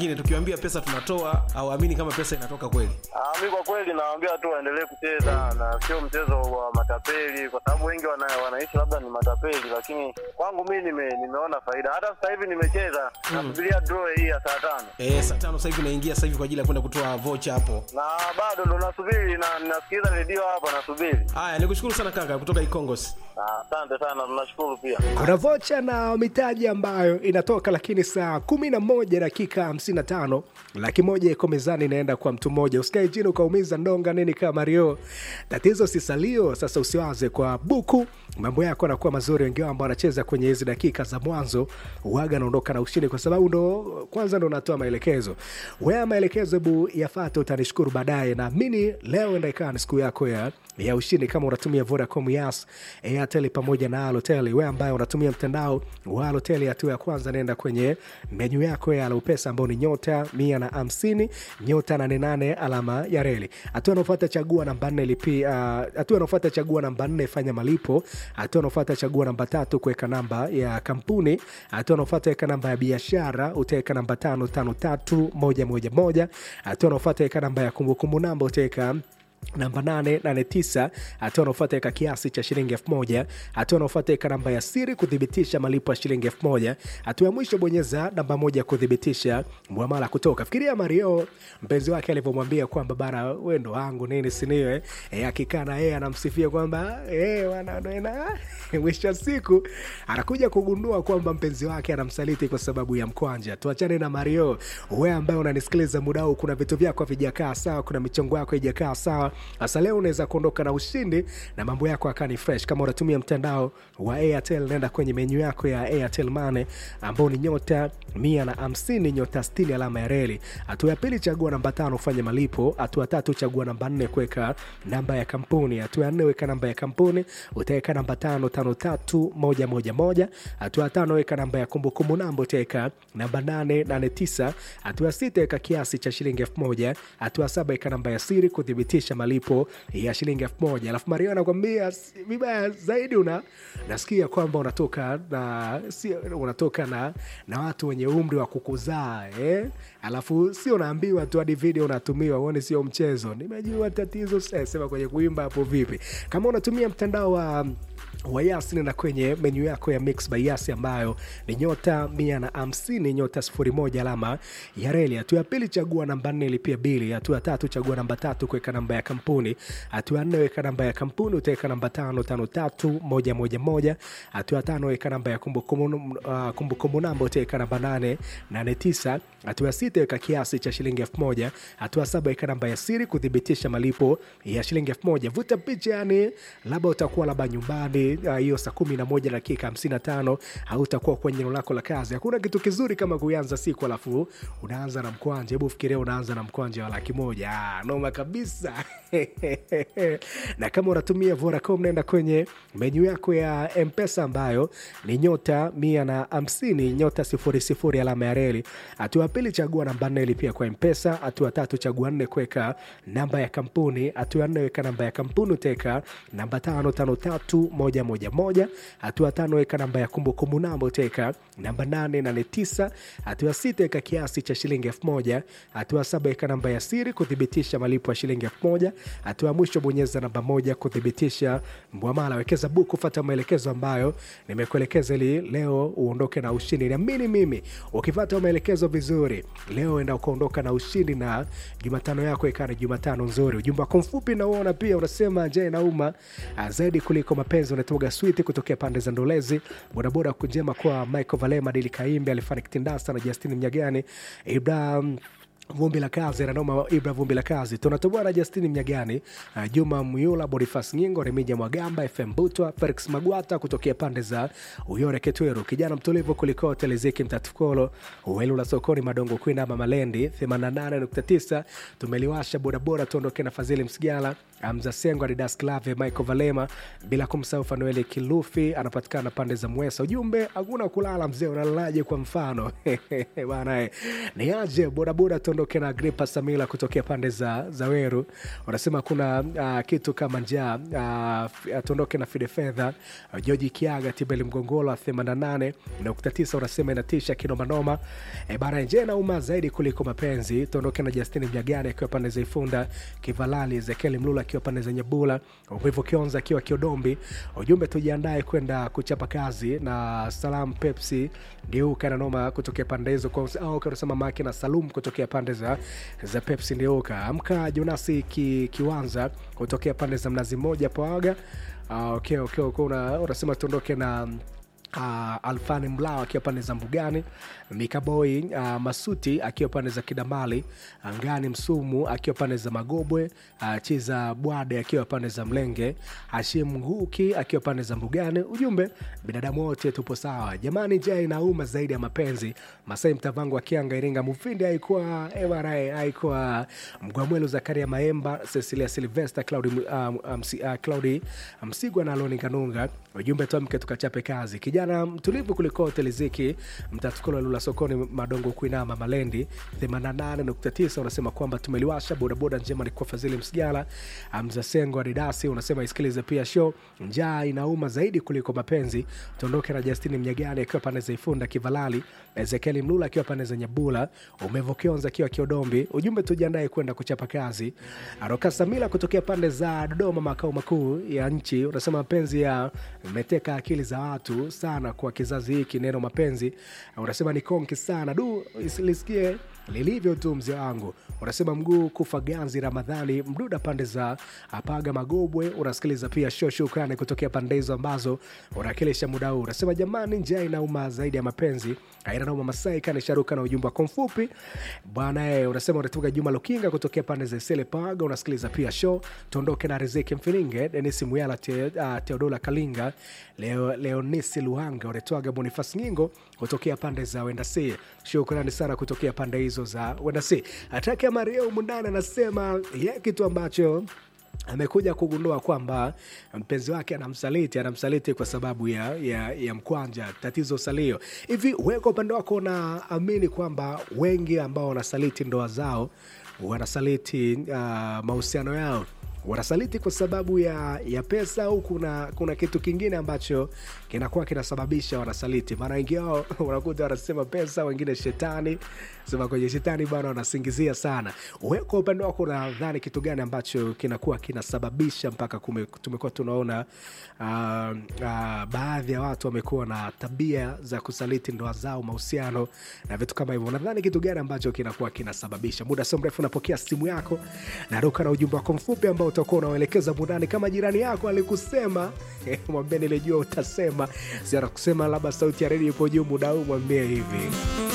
Ingine tukiwaambia pesa tunatoa hawaamini kama pesa inatoka kweli. Ah, mi kwa kweli nawaambia tu waendelee kucheza na sio mchezo wa matapeli, kwa sababu wengi wana, wanaishi labda ni matapeli, lakini kwangu mi nime, nimeona faida. Hata sasa hivi nimecheza nasubiria draw hii ya saa tano Eh, saa tano sasa hivi naingia sasa hivi kwa ajili ya kwenda kutoa vocha hapo. na bado ndo nasubiri na nasikiliza redio hapa nasubiri. Haya, nikushukuru sana kaka kutoka Ikongos. Ah, Asante sana, tunashukuru pia. kuna vocha na mitaji ambayo inatoka lakini saa kumi na moja dakika hamsini na tano laki moja iko mezani inaenda kwa mtu mmoja usikae chini ukaumiza ndonga nini kama mario tatizo si salio sasa usiwaze kwa buku mambo yako anakuwa mazuri wengine ambao wanacheza kwenye hizi dakika za mwanzo waga anaondoka na ushindi kwa sababu ndo kwanza ndo natoa maelekezo wea maelekezo hebu yafate utanishukuru baadaye naamini leo enda ikawa ni siku yako ya ya ushindi kama unatumia vodacom yas airtel pamoja na alotel we ambaye unatumia mtandao wa alotel hatua ya kwanza naenda kwenye menyu yako ya alopesa ambao ni nyota mia na hamsini nyota nane nane alama ya reli hatua anaofata chagua namba nne lipi uh, hatua anaofata chagua namba nne fanya malipo hatua anaofata chagua namba tatu kuweka namba ya kampuni hatua anaofata weka namba ya biashara utaweka namba tano tano tatu moja moja moja hatua anaofata weka namba ya kumbukumbu namba utaweka namba 889 hatua anaofuata weka kiasi cha shilingi 1000 hatua anaofuata weka namba ya siri kuthibitisha malipo ya shilingi 1000 hatua ya mwisho bonyeza namba moja kuthibitisha mwamala kutoka fikiria mario mpenzi wake alivyomwambia kwamba bana we ndo wangu nini siniwe e, akikaa na yeye anamsifia kwamba e, wananena mwisho wa siku anakuja kugundua kwamba mpenzi wake anamsaliti kwa sababu ya mkwanja tuachane na mario we ambaye unanisikiliza muda huu kuna vitu vyako havijakaa sawa kuna michongo yako haijakaa sawa sasa leo unaweza kuondoka na ushindi na mambo yako akani fresh kama unatumia mtandao wa airtel nenda kwenye menyu yako ya airtel mane ambao ni nyota mia na hamsini nyota stili alama ya reli hatua ya pili chagua namba tano ufanye malipo hatua tatu chagua namba nne kuweka namba ya kampuni hatua ya nne weka namba ya kampuni utaweka namba tano tano tatu moja moja moja hatua ya tano weka namba ya kumbukumbu namba utaweka namba nane nane tisa hatua ya sita weka kiasi cha shilingi elfu moja hatua ya saba weka namba ya siri kuthibitisha malipo ya shilingi elfu moja alafu mario anakwambia "S- vibaya zaidi una nasikia kwamba unatoka na si, unatoka na, na watu wenye umri wa kukuzaa eh? alafu sio unaambiwa tu hadi video unatumiwa uone sio mchezo nimejua tatizo sasa sema kwenye kuimba hapo vipi kama unatumia mtandao wa wa Yas nenda kwenye menyu yako ya Mix by Yas ambayo ni nyota mia na hamsini nyota sifuri moja alama ya reli. Hatua ya pili chagua namba nne lipia bili. Hatua ya tatu chagua namba tatu kuweka namba ya kampuni. Hatua ya nne weka namba ya kampuni utaweka namba tano tano tatu moja moja moja. Hatua ya tano weka namba ya kumbukumbu uh, kumbukumbu namba utaweka namba nane nane tisa. Hatua ya sita weka kiasi cha shilingi elfu moja. Hatua ya saba weka namba ya siri kuthibitisha malipo ya shilingi elfu moja. Vuta picha yani, labda utakuwa labda nyumbani uh, hiyo saa kumi na moja dakika hamsini na tano au utakuwa kwenye eneo lako la kazi. Hakuna kitu kizuri kama kuanza siku alafu unaanza na mkwanja. Hebu fikiria unaanza na mkwanja wa laki moja. Ah, noma kabisa. na kama unatumia Vodacom, naenda kwenye menyu yako ya Mpesa ambayo ni nyota mia na hamsini nyota sifuri sifuri alama ya reli. Hatua ya pili chagua namba nne lipia kwa Mpesa. Hatua ya tatu chagua nne kuweka namba ya kampuni. Hatua ya nne weka namba ya kampuni utaweka namba tano tano tatu moja moja moja. Hatua ya tano weka namba ya kumbukumbu namba utaweka namba nane nane tisa. Hatua ya sita weka kiasi cha shilingi elfu moja. Hatua ya saba weka namba ya siri kuthibitisha malipo ya shilingi elfu moja. Hatua ya mwisho bonyeza namba moja kuthibitisha mwamala. Wekeza buku, fata maelekezo ambayo nimekuelekeza ili leo uondoke na ushindi. Niamini mimi, ukifata maelekezo vizuri leo enda ukaondoka na ushindi na Jumatano yako ikawa ni Jumatano nzuri. Ujumbe wako mfupi nauona pia unasema je, nauma ah, zaidi kuliko mapenzi unatoga switi kutokea pande za Ndolezi. Bodaboda kunjema kwa Michael Valema, Dili Kaimbe, Alifani Kitindasa na Justini Mnyagani, Ibrahim vumbi la kazi nanoma ibra vumbi la kazi tunatoboa na justini mnyagani uh, juma myula bonifas nyingo remija mwagamba fm butwa felix magwata kutokea pande za uyore ketweru kijana mtulivu kuliko teleziki mtatukolo uelula sokoni madongo kwina ama malendi 88.9 tumeliwasha bodaboda tuondoke na fadhili msigala Hamza Sengo, Adidas Clave, Michael Valema, bila kumsahau Fanueli Kilufi anapatikana pande za Mwesa. Ujumbe hakuna kulala mzee, unalalaje? Kwa mfano bana, eh, ni aje bodaboda, tuondoke na Gripa Samila kutokea pande za, za Weru. Wanasema kuna uh, kitu kama njaa uh, tuondoke na Fide Fedha, uh, Joji Kiaga, Tibeli Mgongolo 88 nukta tisa unasema inatisha kinomanoma. E, bana nje nauma zaidi kuliko mapenzi. Tuondoke na Justini Mjagani akiwa pande za Ifunda, Kivalali Ezekieli Mlula akiwa pande za Nyebula, Uvivu Kionza akiwa Kiodombi. Ujumbe tujiandae kwenda kuchapa kazi na Salam Pepsi Ndiuka na noma kutokea pande hizo kwa au unasema Maki na Salum kutokea pande za, za Pepsi Ndiuka. Amka Jonasi ki, Kiwanza kutokea pande za Mnazi Mmoja Pawaga. Uh, okay, okay, okay. Una, unasema tuondoke na Uh, Alfani Mlao akiwa pande za Mbugani, Mikaboi uh, Masuti akiwa pande za Kidamali, Angani Msumu akiwa pande za Magobwe, uh, Chiza Bwade akiwa pande za Mlenge, Hashim Nguki akiwa pande za Mbugani. Ujumbe, binadamu wote tupo sawa jamani, njaa inauma zaidi ya mapenzi. Masai Mtavangu akianga Iringa Mufindi haikuwa MRA haikuwa Mgwamwelu Zakaria Maemba, Cecilia Silvester, Claudi um, um, uh, Claudi Msigwa na Loni Kanunga. Ujumbe, tuamke tukachape kazi kijana mtulivu kuliko hoteli ziki mtatukolo lula sokoni madongo kuinama malendi 88.9 unasema kwamba tumeliwasha bodaboda njema ni kwa fadhili msigala mzasengo adidasi unasema isikilize pia show njaa inauma zaidi kuliko mapenzi tuondoke na justini mnyagani akiwa pande za ifunda kivalali ezekieli mlula akiwa pande za nyabula umevokionza akiwa kiodombi ujumbe tujiandae kwenda kuchapa kazi aroka samila kutokea pande za dodoma makao makuu ya nchi unasema mapenzi ya meteka akili za watu sana kwa kizazi hiki neno mapenzi unasema ni konki sana du lisikie lilivyo tu mzee wangu unasema mguu kufa ganzi ramadhani mduda pande za apaga magobwe unasikiliza pia show shukrani kutokea pande hizo ambazo unakilisha muda huu unasema jamani njaa inauma zaidi ya mapenzi aina nauma masai kani sharuka na ujumbe wako mfupi bwana e, unasema unatoka juma lukinga kutokea pande za sele paga unasikiliza pia show tuondoke na riziki mfilinge denis muyala te, uh, teodola kalinga leo leonisi luhanga unatoaga bonifas nyingo kutokea pande za wendasi shukrani sana kutokea pande hizo za wendasi atake mario mundani anasema ye kitu ambacho amekuja kugundua kwamba mpenzi wake anamsaliti anamsaliti kwa sababu ya, ya, ya mkwanja tatizo salio hivi we kwa upande wako unaamini kwamba wengi ambao wanasaliti ndoa zao wanasaliti uh, mahusiano yao wanasaliti kwa sababu ya, ya pesa au kuna, kuna kitu kingine ambacho kinakuwa kinasababisha wanasaliti maana wengi wao unakuta wanasema pesa wengine shetani sema kwenye shetani bwana wanasingizia sana we kwa upande wako unadhani kitu gani ambacho kinakuwa kinasababisha mpaka kume, tumekuwa tunaona uh, uh, baadhi ya watu wamekuwa na tabia za kusaliti ndoa zao mahusiano na vitu kama hivyo unadhani kitu gani ambacho kinakuwa kinasababisha muda sio mrefu unapokea simu yako naruka na ujumbe wako mfupi ambao utakuwa unaelekeza burani kama jirani yako alikusema mwambie nilijua utasema siara kusema labda sauti ya redio ipo juu muda huu mwambie hivi